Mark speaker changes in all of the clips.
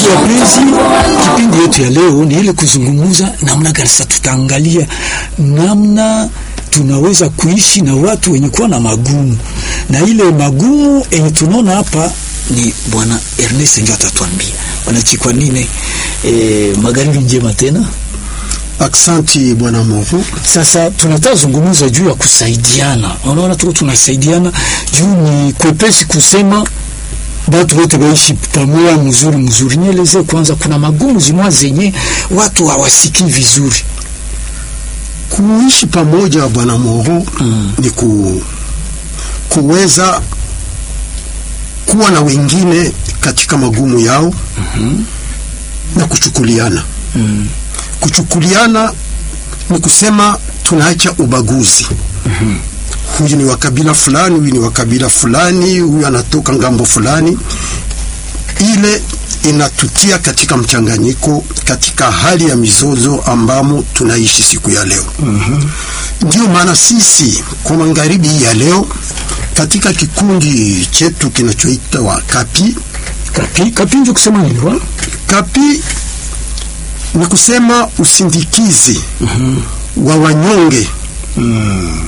Speaker 1: wapenzi, kipindi yetu ya leo ni ile kuzungumza namna gani sasa tutaangalia namna tunaweza kuishi na watu wenye kuwa na magumu, na ile magumu yenye tunaona hapa ni bwana Ernest ndio atatuambia. Bwana Chikwanine, eh, magharibi njema tena.
Speaker 2: Aksanti bwana Movu.
Speaker 1: Sasa tunataka zungumza juu ya kusaidiana. Unaona tuko tunasaidiana juu ni kwepesi kusema watu wote waishi pamoja mzuri mzuri. Nieleze kwanza, kuna magumu zimwa zenye watu hawasikii vizuri.
Speaker 2: Kuishi pamoja bwana Movu mm. ni ku, kuweza kuwa na wengine katika magumu yao mm -hmm. na kuchukuliana mm. Kuchukuliana ni kusema tunaacha ubaguzi mm -hmm. Huyu ni wa kabila fulani, huyu ni wa kabila fulani, huyu anatoka ngambo fulani. Ile inatutia katika mchanganyiko, katika hali ya mizozo ambamo tunaishi siku ya leo mm -hmm. Ndio maana sisi kwa magharibi ya leo katika kikundi chetu kinachoitwa Kapi
Speaker 1: Kapi, kapi ndio kusema nini wa?
Speaker 2: Kapi ni kusema usindikizi mm -hmm. wa wanyonge mm.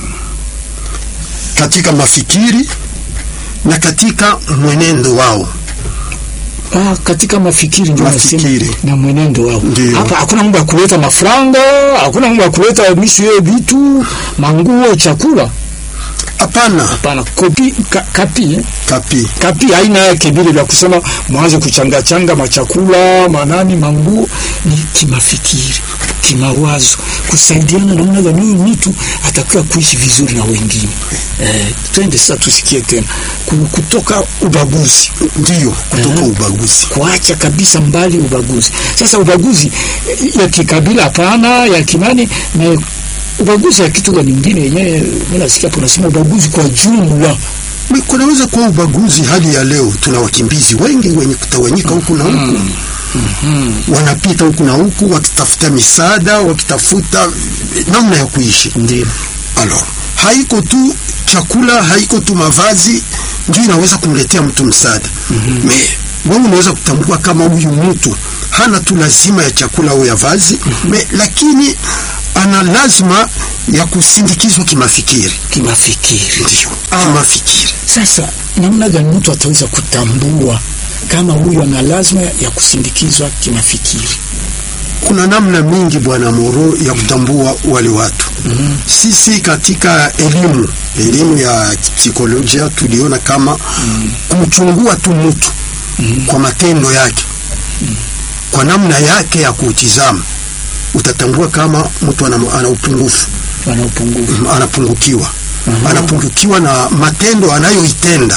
Speaker 2: katika mafikiri na katika mwenendo wao.
Speaker 1: Ah, katika mafikiri ndio
Speaker 2: Mafikiri.
Speaker 1: nasema na mwenendo wao.
Speaker 2: Ndio.
Speaker 1: Hapa hakuna mambo ya kuleta mafranga, hakuna mambo ya kuleta mishu yeye vitu, manguo, chakula.
Speaker 2: Hapana,
Speaker 1: Hapana, kopi ka, kapi eh?
Speaker 2: Kapi
Speaker 1: kapi haina yake vile vya kusema mwanze kuchanga changa machakula manani manguo, ni kimafikiri, kimawazo, kusaidiana namna gani huyu mtu atakiwa kuishi vizuri na wengine. Eh, twende sasa tusikie tena Ku- kutoka ubaguzi
Speaker 2: ndiyo kutoka
Speaker 1: Mhm.
Speaker 2: ubaguzi.
Speaker 1: kuacha kabisa mbali ubaguzi. Sasa ubaguzi eh, ya kikabila hapana, ya kinani na ubaguzi ya kitu gani nyingine yenyewe, mimi nasikia hapo nasema ubaguzi kwa jumla.
Speaker 2: Mi- Kunaweza kuwa ubaguzi. Hali ya leo tuna wakimbizi wengi wenye kutawanyika huku na huku wanapita huku na huku wakitafuta misaada, wakitafuta eh, namna ya kuishi.
Speaker 1: Ndio.
Speaker 2: Alors, haiko tu chakula, haiko tu mavazi ndio inaweza kumletea mtu msaada. Mm Me wewe unaweza kutambua kama huyu mtu hana tu lazima ya chakula au ya vazi me, lakini ana lazima ya kusindikizwa kimafikiri.
Speaker 1: Kimafikiri.
Speaker 2: Ndio, kimafikiri.
Speaker 1: Sasa namna gani mtu ataweza kutambua kama huyu ana lazima ya kusindikizwa kimafikiri?
Speaker 2: Kuna namna mingi bwana Moro ya kutambua wale watu. Sisi katika elimu elimu ya psikolojia tuliona kama kumchungua tu mtu kwa matendo yake, kwa namna yake ya kutizama, utatambua kama mtu ana, ana upungufu
Speaker 1: Wana upungufu.
Speaker 2: anapungukiwa anapungukiwa na matendo anayoitenda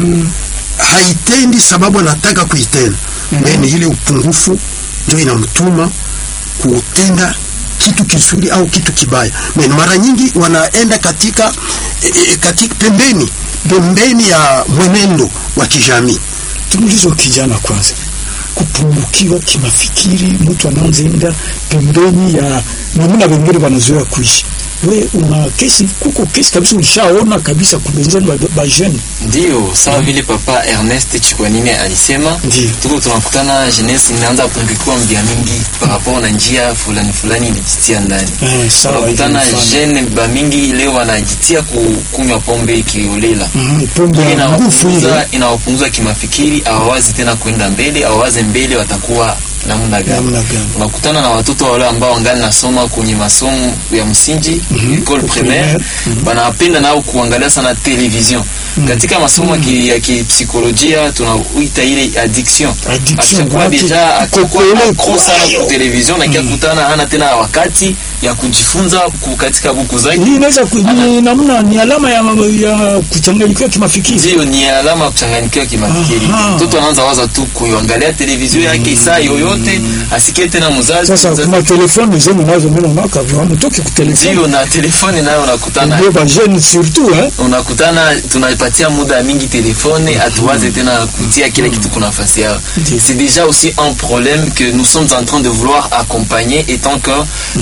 Speaker 2: haitendi sababu anataka kuitenda mm ni ile upungufu ndio inamtuma kutenda kitu kizuri au kitu kibaya Men, mara nyingi wanaenda katika, e, e, katika pembeni pembeni ya mwenendo wa kijamii
Speaker 1: Tumuulize kijana kwanza, kupungukiwa kimafikiri, mtu anaanzaenda pembeni ya namna wengine wanazoea kuishi. We una kesi, kuko kesi kabisa, ulishaona kabisa kubenzani ba, ba jeune
Speaker 3: Ndiyo, sawa vile papa Ernest Chikwanine alisema,
Speaker 1: Ndiyo.
Speaker 3: tuko tunakutana jeunesse inaanza kupungukiwa mbia mingi par rapport na njia fulani fulani inajitia ndani.
Speaker 1: eh, sawa
Speaker 3: Tunakutana
Speaker 1: hivi mfano.
Speaker 3: jeune ba mingi leo wanajitia kukunywa pombe kiolela.
Speaker 1: Mhm, pombe
Speaker 3: Hii
Speaker 1: ya nguvu ile
Speaker 3: inawapunguza inawapunguza kimafikiri, hawawazi tena kwenda mbele, hawawaze mbele watakuwa namna gani.
Speaker 1: namna gani?
Speaker 3: unakutana na watoto wale ambao wangali nasoma kwenye masomo ya msingi école primaire wanapenda nao kuangalia sana television katika masomo ya ki- ya kipsikolojia tunauita ile addiction
Speaker 1: Addiction,
Speaker 3: akishakuwa
Speaker 1: watu
Speaker 3: deja akishakuwa
Speaker 1: kokole
Speaker 3: accro sana
Speaker 1: kwayo.
Speaker 3: kwa television na kiakutana hana tena wakati ya kujifunza ku- katika buku zake
Speaker 1: Hii inaweza ku- ni namna ni alama ya, ya kuchanganyikiwa kimafikiri.
Speaker 3: ndio ni alama ya kuchanganyikiwa kimafikiri.
Speaker 1: Aha.
Speaker 3: Mtoto anaanza waza tu kuangalia television yake saa yoyote, asikie tena mzazi.
Speaker 1: Sasa
Speaker 3: mzazi-
Speaker 1: kuma telefoni zenu nazo mimi naona kama hamtoki ku telefoni.
Speaker 3: ndio na telefoni nayo unakutana
Speaker 1: Ndio ba jeune surtout eh.
Speaker 3: unakutana tunapatia muda mingi telefone hatuwaze tena kutia kila kitu kuna nafasi yao
Speaker 1: Ndiyo.
Speaker 3: c'est déjà aussi un problème que nous sommes en train de vouloir accompagner étant que Capi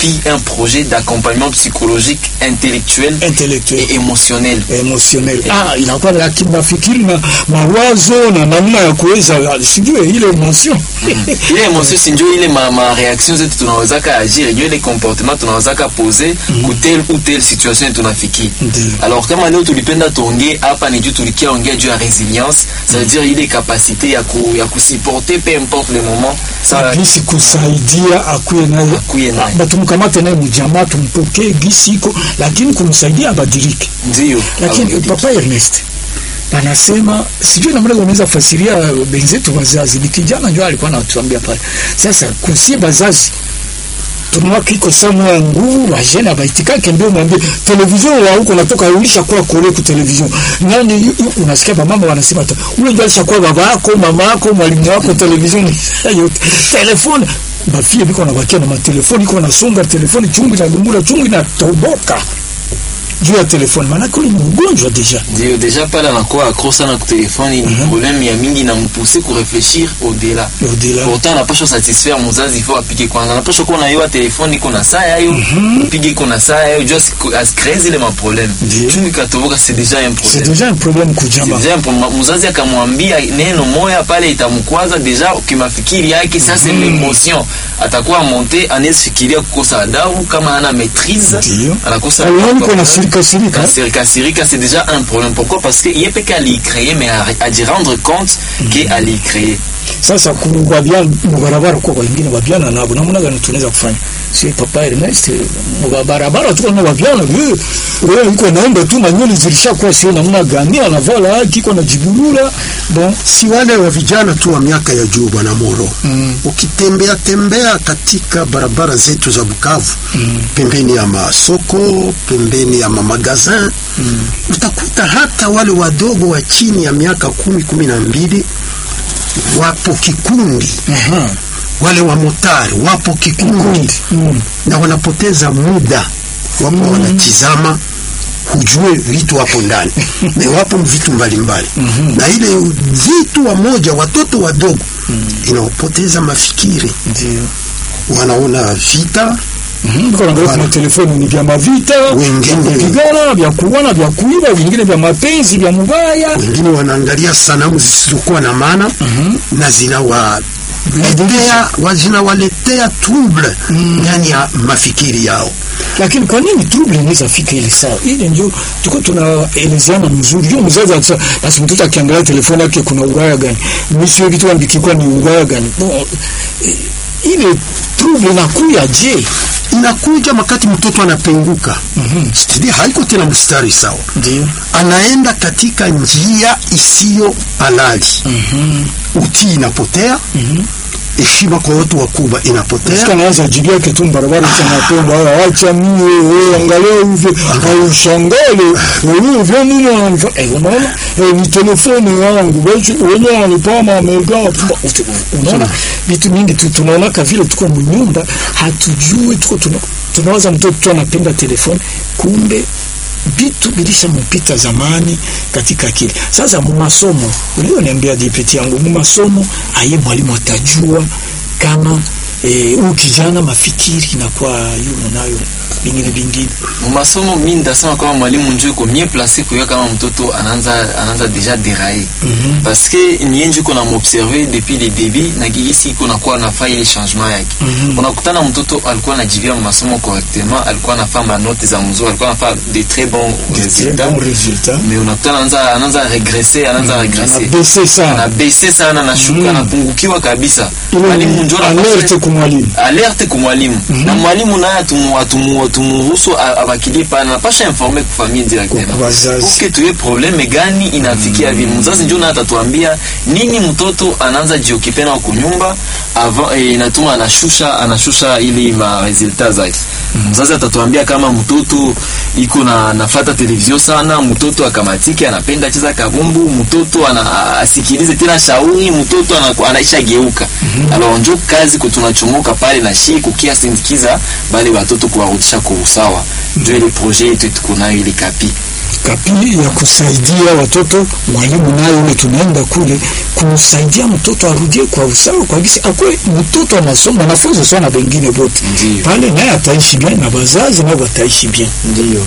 Speaker 3: CAPI un projet d'accompagnement psychologique intellectuel
Speaker 1: intellectuel
Speaker 3: et émotionnel
Speaker 1: emotionel ah, inakuwa na kimafikiri na mawazo na namna ya kuweza sijue ile emotion
Speaker 3: ile emotion si ndio ile ma, ma reaction zetu tunawezaka agir ndio ile comportement tunawezaka pose ku tel ou tel situation tunafiki
Speaker 1: Ndiyo.
Speaker 3: alors kama leo tulipenda tuongee hapa ni juu tulikia ongea juu ya resilience ça veut dire ile capacité ya ku, ya kusupporter peu importe le moment ça
Speaker 1: gisi kusaidia akuye naye
Speaker 3: Akuye naye.
Speaker 1: Ah, batumkamate naye mjamaa tumpokee gisi iko lakini kumsaidia abadilike
Speaker 3: ndio
Speaker 1: lakini
Speaker 3: abadilike.
Speaker 1: papa Ernest anasema sijui namna gani unaweza fasiria benzetu wazazi. Ni kijana ndio alikuwa anatuambia pale. Sasa kusie bazazi tunaona kiko samwa nguvu wajena baitikake ndio mwambie televizion wa huko natoka ulisha kwa kule ku televizion nani yu- yu- unasikia ba mama wanasema tu ule ndio alishakuwa baba yako mama yako mwalimu wako televizion yote telefoni bafie biko na bakia na matelefoni iko nasonga telefoni chungu na lumura chungu inatoboka juu ya telefoni maana kule ni mgonjwa deja
Speaker 3: ndio deja pale anakuwa accro sana ku telefoni ni problème ya mingi na mpuse ku réfléchir au delà
Speaker 1: au-delà
Speaker 3: pourtant anapaswa satisfaire mzazi ifo apige kwanza anapaswa kuwa naiwa telefoni iko na saa yayo upige iko na saa yayo juu asiku- asikree zile maproblème
Speaker 1: Ndio.
Speaker 3: chungu ikatoboka c'est déjà un
Speaker 1: c'est
Speaker 3: problème
Speaker 1: déjà un problème kujama
Speaker 3: Deja mpo- mzazi akamwambia neno moya pale itamkwaza deja kimafikiri yake sasa mm. l'émotion atakuwa monte anaweza fikiria kukosa adabu kama hana maîtrise
Speaker 1: Ndio.
Speaker 3: anakosa
Speaker 1: Aliona iko na sirika sirika
Speaker 3: Kasirika sirika c'est déjà un problème pourquoi parce que ye peke aliicreye mais à, à d'y rendre compte que aliicreye
Speaker 1: sasa kubabyana mubarabara kwa wengine babyana nabo namna gani tunaweza kufanya si papa Ernest mubarabara tuko na babyana wewe wewe iko naomba tu na nywele zilishakuwa sio namna gani anavala haki iko na jibulula bon
Speaker 2: si wale wa vijana tu wa miaka ya juu bwana Moro.
Speaker 1: Mm.
Speaker 2: Ukitembea tembea katika barabara zetu za Bukavu pembeni ya masoko, pembeni ya mamagazin utakuta hata wale wadogo wa chini ya miaka kumi kumi na mbili wapo kikundi,
Speaker 1: aha
Speaker 2: wale wa motari wapo kikundi
Speaker 1: kundi mm.
Speaker 2: na wanapoteza muda, wapo wanatizama hujue vitu hapo ndani na wapo vitu mbalimbali na ile vitu wamoja watoto wadogo inaopoteza mafikiri,
Speaker 1: ndio
Speaker 2: wanaona vita
Speaker 1: Mhm, biko naangalia
Speaker 2: Bana.
Speaker 1: kwa telefoni ni vya mavita
Speaker 2: Wengine-
Speaker 1: vya kupigana vya kuona vya kuiba vingine vya mapenzi vya mubaya
Speaker 2: wengine wanaangalia sanamu zisizokuwa na maana na zinawaletea wa- zinawaletea trouble ndani ya mafikiri yao.
Speaker 1: lakini kwa nini trouble inaweza fika ile saa ile ndio tuko tunaelezeana mzuri ndio mzazi ata basi mtoto akiangalia telefoni yake kuna uraya gani mimi sio kitu ambikikwa ni uraya gani bon eh, ile trouble inakuya je
Speaker 2: Inakuja wakati mtoto anapenguka, mm haiko tena mstari sawa,
Speaker 1: ndio
Speaker 2: anaenda katika njia isiyo halali. Utii inapotea, heshima kwa watu wakubwa inapotea.
Speaker 1: Sika naanza jibu yake tu barabara cha mapendo haya acha mie wewe angalia hivi au shangale wewe vya nini wananifanya eh unaona eh ni telefoni yangu basi wenyewe wanipama amega unaona vitu mingi tu tunaona kama vile tuko mnyumba hatujui tuko tuna tunawaza mtoto tu anapenda telefoni kumbe vitu vilishampita zamani katika akili. Sasa mu masomo ulioniambia dipeti yangu, mu masomo aye mwalimu atajua kama eh, huyu kijana mafikiri inakuwa yumo nayo vingine vingine.
Speaker 3: mu masomo mi ndasema kama mwalimu njo iko mie place kuya kama mtoto anaanza anaanza deja derailler parce que niye njo iko namobserve depuis le début na gisi iko nakuwa nafaa ile changement yake unakutana mtoto alikuwa anajivia mu masomo correctement alikuwa anafaa manote za mzuri alikuwa anafaa de très bons résultats
Speaker 1: Bon résultat.
Speaker 3: mais unakutana anaanza anaanza regresser anaanza regresser
Speaker 1: Anabese sana.
Speaker 3: anabese sana anashuka anapungukiwa kabisa
Speaker 1: Ile
Speaker 3: mwalimu njo anapaswa-
Speaker 1: alerte kwa mwalimu.
Speaker 3: alerte ku mwalimu na mwalimu naye atumu- atumu- tumuruhusu a- abakilie pale anapasha informe ku famille directement
Speaker 1: Kwa wazazi.
Speaker 3: uke tuye probleme gani inafikia vile mzazi njo naye atatuambia nini mtoto anaanza jiokipe nao kunyumba avant eh, inatuma anashusha anashusha ili ma resultat zake mzazi atatuambia kama mtoto iko na nafata televizio sana mtoto akamatike anapenda cheza kabumbu mtoto ana, asikilize tena shauri mtoto anaku- anaisha geuka alors njo kazi kutunachomoka pale na shi kukia sindikiza bale watoto kuwarudisha kwa usawa njo ile projet yetu tuko nayo ile kapi
Speaker 1: kapili ya kusaidia watoto. Mwalimu naye ule tunaenda kule kumsaidia mtoto arudie kwa usawa, kwa gisi akwe mtoto anasoma, mwanafunzi sawa na wengine wote
Speaker 3: Ndiyo.
Speaker 1: pale, naye ataishi bien na wazazi nao wataishi bien.
Speaker 3: Ndio.